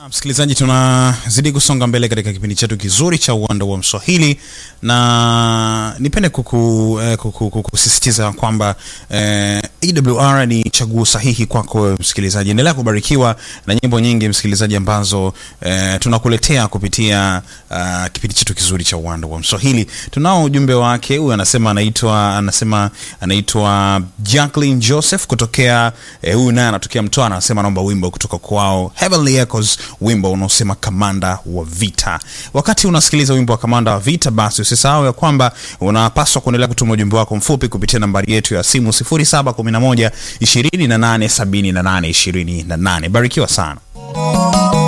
Msikilizaji, tunazidi kusonga mbele katika kipindi chetu kizuri cha uwanda wa Mswahili, na nipende kuku, eh, kuku, kukusisitiza kwamba eh, AWR ni chaguo sahihi kwako msikilizaji. Endelea kubarikiwa na nyimbo nyingi msikilizaji, ambazo eh, tunakuletea kupitia uh, kipindi chetu kizuri cha uwanda wa Mswahili. Tunao ujumbe wake, huyu anasema anaitwa anasema anaitwa Jacqueline Joseph kutokea eh, huyu naye anatokea Mtwara, anasema naomba wimbo kutoka kwao Heavenly Echoes wimbo unaosema kamanda wa vita. Wakati unasikiliza wimbo wa kamanda wa vita, basi usisahau ya kwamba unapaswa kuendelea kutuma ujumbe wako mfupi kupitia nambari yetu ya simu 0711 28 78 28. Barikiwa sana.